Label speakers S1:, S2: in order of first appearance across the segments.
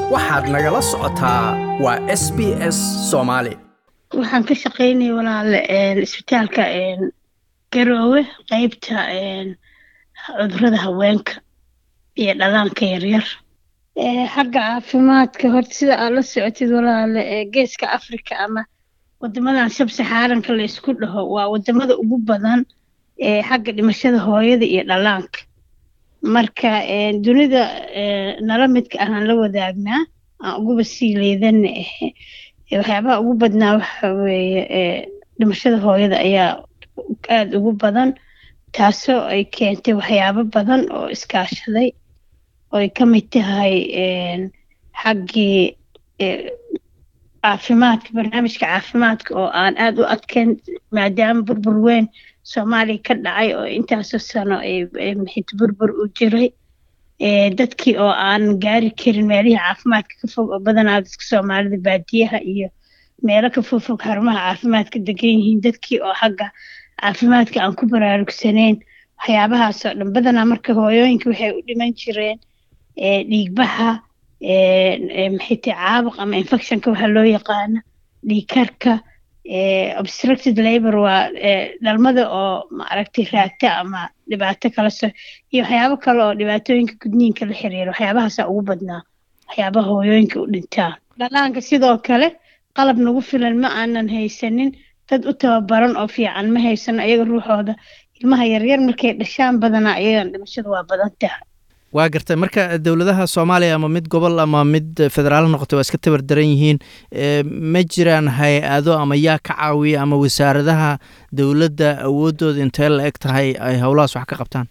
S1: waxaad nagala socotaa waa s b s soomaali
S2: waxaan ka shaqaynaya walaale isbitaalka garoowe qeybta cudurada haweenka iyo dhalaanka yaryar xagga caafimaadka horta sida aad la socotid walaale geeska africa ama wadamadan sabsaxaaranka la isku dhaho waa wadamada ugu badan xagga dhimashada hooyada iyo dhalaanka marka dunida nala midka ahaan la wadaagnaa aan uguba sii leedana ahe waxyaabaha ugu badnaa waxa weeye dhimashada hooyada ayaa aada ugu badan taasoo ay keentay waxyaabo badan oo iskaashaday oo ay ka mid tahay xaggii caafimaadka barnaamijka caafimaadka oo aan aada u adkeyn maadaama burbur weyn soomaaliya ka dhacay oo intaasoo sano maxit burbur u jiray dadkii oo aan gaari karin meelihii caafimaadka ka fog oo badanaa dadka soomaalida baadiyaha iyo meelo ka fogfog xarumaha caafimaadka degan yihiin dadkii oo xagga caafimaadka aan ku baraarugsanayn waxyaabahaasoo dhan badanaa marka hooyooyinka waxay u dhiman jireen dhiigbaxa maxayte caabuq ama infectionka waxaa loo yaqaana dhiigkarka obstructed labor waa dhalmada oo maaragtay raagta ama dhibaato kala so iyo waxyaabo kale oo dhibaatooyinka gudniinka la xiriira waxyaabahaasaa ugu badnaa waxyaabaha hooyooyinka u dhintaan dhalaanka sidoo kale qalab nagu filan ma aanan haysanin dad u tababaran oo fiican ma haysano ayaga ruuxooda ilmaha yaryar markay dhashaan badanaa ayagan dhimashada waa badan tahay
S3: waa gartay marka dowladaha soomaaliya ama mid gobol ama mid federaal noqotay waa iska tabar daran yihiin ma jiraan hay-ado ama yaa ka caawiya ama wasaaradaha dowladda awooddooda intee la eg tahay ay howlahaas wax ka qabtaan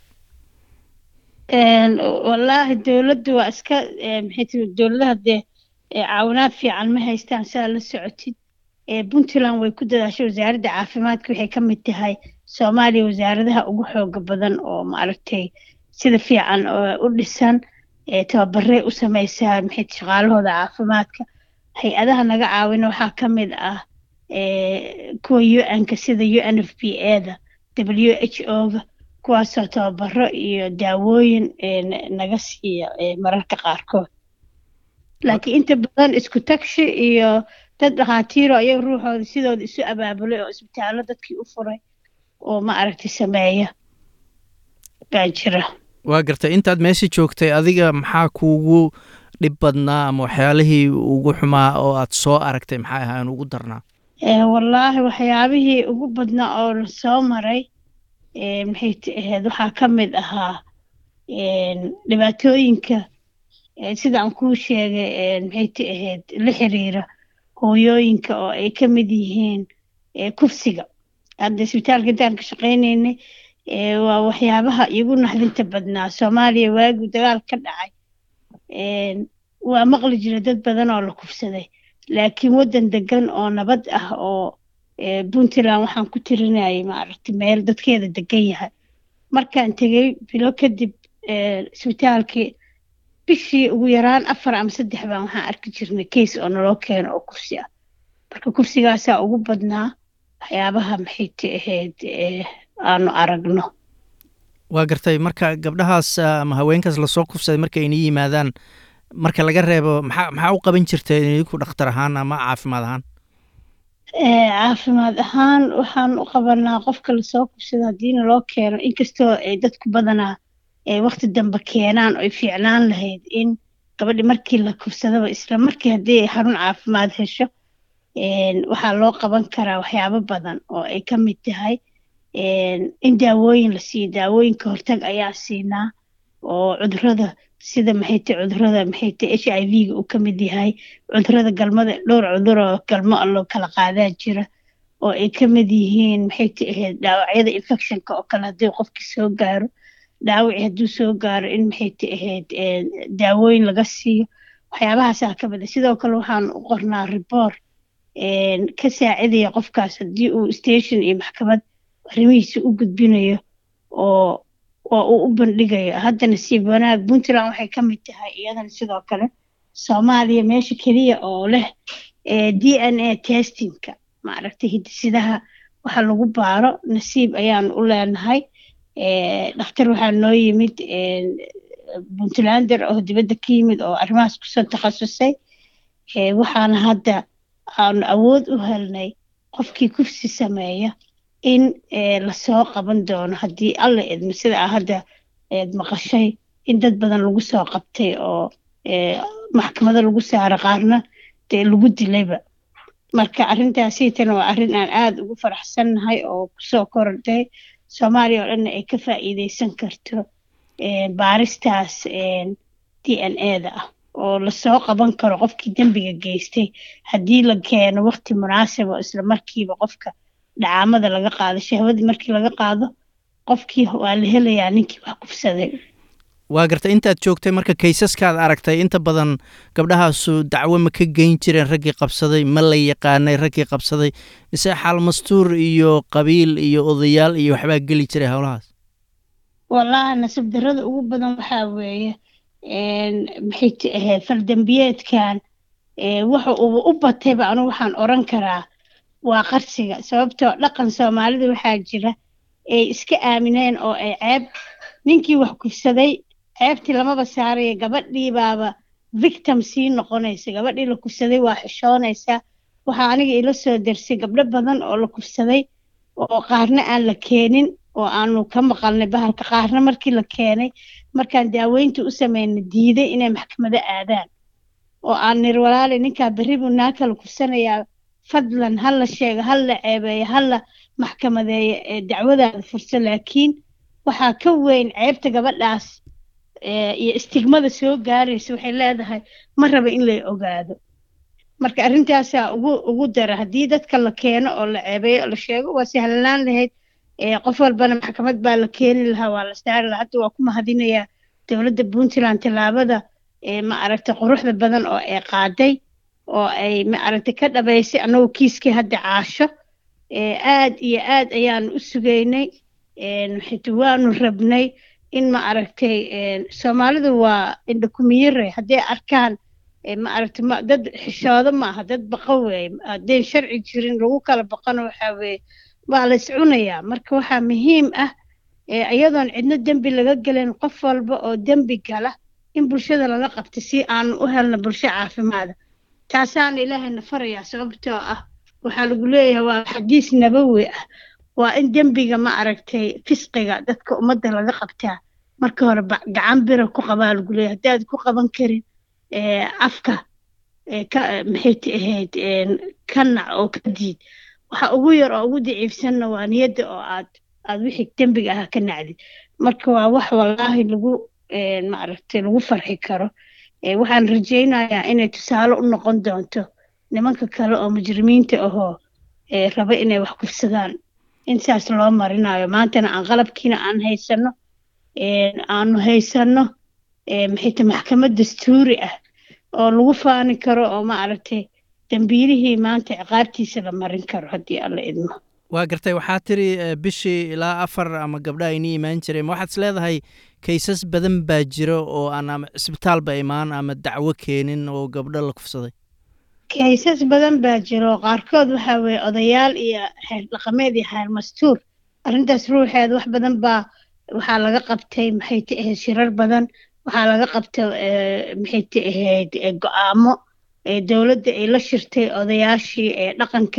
S2: wallaahi dowladda waa iska maxay tii dowladaha dee caawinaad fiican ma haystaan sidaa la socotid puntland way ku dadaashay wasaaradda caafimaadka waxay ka mid tahay soomaaliya wasaaradaha ugu xooga badan oo maaragtay sida fiican u dhisan tababarey u sameysaa maxay shaqaalahooda caafimaadka hay-adaha naga caawina waxaa ka mid ah kuwa u-n-ka sida u n f p eda w h o-ga kuwaasoo tababaro iyo daawooyin naga siiya mararka qaarkood laakiin inta badan isku tagshi iyo dad dhakhaatiiro ayaga ruuxooda sidooda isu abaabulay oo isbitaallo dadkii u furay oo ma aragtay sameeya baa jira
S3: waa gartay intaad meesha joogtay adiga maxaa kuugu dhib badnaa ama waxyaalihii ugu xumaa oo aad soo aragtay maxay ahaan ugu darnaa
S2: wallaahi waxyaabihii ugu badnaa oo la soo maray maxay ahayd waxaa ka mid ahaa dhibaatooyinka sida aan kuu sheegay maxay ti ahayd la xiriira hooyooyinka oo ay ka mid yihiin kufsiga hadda isbitaalka intaan ka shaqaynaynay waa waxyaabaha igu naxdinta badnaa soomaaliya waagii dagaal ka dhacay waa maqli jira dad badan oo la kufsaday laakiin waddan degan oo nabad ah oo puntland waxaan ku tirinayay maaragtay meel dadkeeda degan yahay markaan tegey bilo kadib isbitaalkii bishii ugu yaraan afar ama saddex baan waxaan arki jirnay case oo naloo keeno oo kursi ah marka kursigaasaa ugu badnaa waxyaabaha maxay ti ahayd aanu aragno
S3: waa gartay marka gabdhahaas ama haweenkaas lasoo kufsaday marka ayna yimaadaan marka laga reebo maxaa maxaa u qaban jirtay idinku dhakhtar ahaan ama caafimaad ahaan
S2: caafimaad ahaan waxaan u qabanaa qofka lasoo kufsada haddiina loo keeno inkastoo ay dadku badanaa wakti dambe keenaan oy fiicnaan lahayd in gabadhi markii la kufsadaba isla markii haddii ay xarun caafimaad hesho waxaa loo qaban karaa waxyaabo badan oo ay ka mid tahay in daawooyin la siiyo daawooyinka hortag ayaa siinaa oo cudurada sida maxayte cudurada maxayte h i v-ga uu ka mid yahay cudurada galmada dhowr cudur oo galmo loo kala qaadaa jira oo ay ka mid yihiin maxayte ahayd dhaawacyada infectionka oo kale haddii qofkii soo gaaro dhaawaci hadduu soo gaaro in maxayte ahayd daawooyin laga siiyo waxyaabahaasaa ka mid a sidoo kale waxaan u qornaa report ka saacidaya qofkaas haddii uu station iyo maxkamad arrimihiisa u gudbinayo oo oo uu u bandhigayo hadda nasiib wanaag puntland waxay ka mid tahay iyadana sidoo kale soomaaliya meesha keliya oo leh d n a testingka maaragtay hidisidaha waxa lagu baaro nasiib ayaan u leenahay dhakhtar waxaa noo yimid puntlander oo dibadda ka yimid oo arrimahaas kusoo takhasusay waxaana hadda aanu awood u helnay qofkii kufsi sameeya in lasoo qaban doono haddii alla idmo sida a hadda eed maqashay in dad badan lagu soo qabtay oo maxkamado lagu saaro qaarna dee lagu dilayba marka arrintaasiitana waa arrin aan aada ugu faraxsannahay oo kusoo korodhay soomaaliya oo dhanna ay ka faa'iideysan karto baaristaas d n a da ah oo lasoo qaban karo qofkii dembiga geystay haddii la keeno waqti munaasib oo isla markiiba qofka dhacaamada laga qaado shahwadii markii laga qaado qofkii waa la helayaa ninkii wax kufsaday
S3: waa gartay intaad joogtay marka kaysaskaad aragtay inta badan gabdhahaasu dacwo ma ka geyn jireen raggii qabsaday ma la yaqaanay raggii qabsaday mise xaal mastuur iyo qabiil iyo odayaal iyo waxbaa geli jiray howlahaas
S2: wallahi nasib darada ugu badan waxaa weeye maxay t ahayd faldembiyeedkan waxa uuba u batayba anigu waxaan oran karaa waa qarsiga sababtoo dhaqan soomaalida waxaa jira ay iska aamineen oo ay ceeb ninkii wax kufsaday ceebtii lamaba saaraya gabadhii baaba victim sii noqonaysa gabadhii la kufsaday waa xishoonaysaa waxaa aniga ila soo darsay gabdho badan oo la kufsaday oo qaarna aan la keenin oo aanu ka maqalnay bahalka qaarna markii la keenay markaan daaweynta u sameynay diiday inay maxkamado aadaan oo aan nir walaali ninkaa berri buu naa kala kufsanayaa fadlan ha la sheego ha la ceebeeyo ha la maxkamadeeyo ee dacwadaada furso laakiin waxaa ka weyn ceebta gabadhaas iyo istigmada soo gaaraysa waxay leedahay ma raba in lay ogaado marka arrintaasaa ugu ugu dara haddii dadka la keeno oo la ceebeeyo oo la sheego waa sahlanaan lahayd qof walbana maxkamad baa la keeni lahaa waa la saari lahaa hadda waa ku mahadinayaa dowladda puntland tallaabada ma aragtay quruxda badan oo ay qaaday oo ay ma aragtay ka dhabaysay annagoo kiiskii hadda caasho aad iyo aad ayaanu u sugaynay maxaytu waanu rabnay in ma aragtay soomaalidu waa indhakumiyare hadday arkaan ma aragtay ma dad xishoodo ma aha dad baqa weeye haddayn sharci jirin lagu kala baqano waxaa weeye waa la iscunayaa marka waxaa muhiim ah iyadoon cidno dembi laga gelin qof walba oo dembi gala in bulshada laga qabta si aanu u helno bulsho caafimaada taasaana ilaahayna farayaa sababtoo ah waxaa lagu leeyahay waa xadiis nabawi ah waa in dembiga ma aragtay fisqiga dadka ummadda laga qabtaa marka hore gacan bira ku qabaa lagu leeyahay haddaad ku qaban karin afka maxay ahayd ka nac oo ka diid waxa ugu yar oo ugu daciifsanna waa niyadda oo aad aad wixii dembiga ahaa ka nacdid marka waa wax wallaahi lagu maaragtay lagu farxi karo waxaan rajaynayaa inay tusaale u noqon doonto nimanka kale oo mujrimiinta ahoo raba inay wax kufsadaan intaas loo marinayo maantana aan qalabkiina aan haysano aanu haysano maxayta maxkamad dastuuri ah oo lagu faani karo oo maaragtay dambiilihii maanta ciqaabtiisa la marin karo haddii alla idmo
S3: waa gartay waxaa tiri bishii ilaa afar ama gabdha aynii imaan jireen ma waxaad is leedahay kaysas badan baa jira oo aan ama cisbitaalba imaan ama dacwo keenin oo gabdho la kufsaday
S2: kaysas badan baa jira oo qaarkood waxaa weeye odayaal iyo xeer dhaqameed iyo xeer mastuur arrintaas ruuxeeda wax badan baa waxaa laga qabtay maxay ta ahayd shirar badan waxaa laga qabtay maxay ta ahayd go-aamo dowladda ay la shirtay odayaashii ee dhaqanka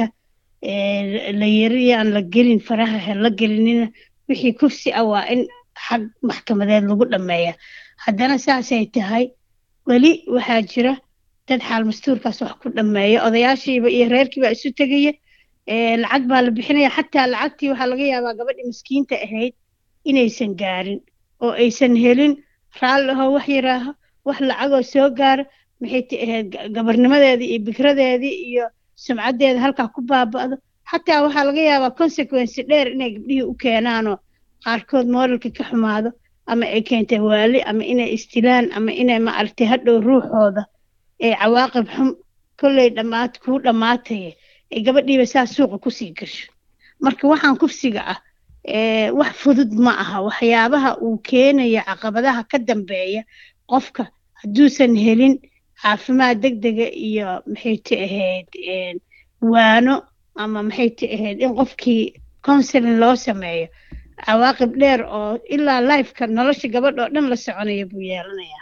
S2: la yiri aan la gelin faraha ha la gelinina wixii kufsi ah waa in xag maxkamadeed lagu dhammeeya haddana saasay tahay weli waxaa jira dad xaal mastuurkaas wax ku dhammeeya odayaashiiba iyo reerkiiba isu tegaya lacag baa la bixinaya xataa lacagtii waxaa laga yaabaa gabadhii miskiinta ahayd inaysan gaarin oo aysan helin raalli ahoo wax yaraaho wax lacagoo soo gaara maxay ta ahayd gabarnimadeedii iyo bikradeedii iyo sumcaddeeda halkaa ku baaba'do xataa waxaa laga yaabaa consequency dheer inay gabdhihii u keenaanoo qaarkood mooralka ka xumaado ama ay keentay waali ama inay istilaan ama inay maaragtay hadhow ruuxooda ee cawaaqib xum kolley dhammaad kuu dhammaataya ee gabadhiiba saa suuqa kusii gasho marka waxaan kufsiga ah wax fudud ma aha waxyaabaha uu keenaya caqabadaha ka dambeeya qofka hadduusan helin caafimaad deg dega iyo maxay ta ahayd waano ama maxay ta ahayd in qofkii counseling loo sameeyo cawaaqib dheer oo ilaa lifeka nolosha gabadha oo dhan la soconaya buu yeelanayaa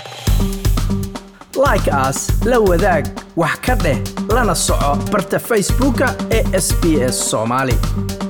S1: like as la wadaag wax ka dheh lana soco barta facebooka ee sb s soomaali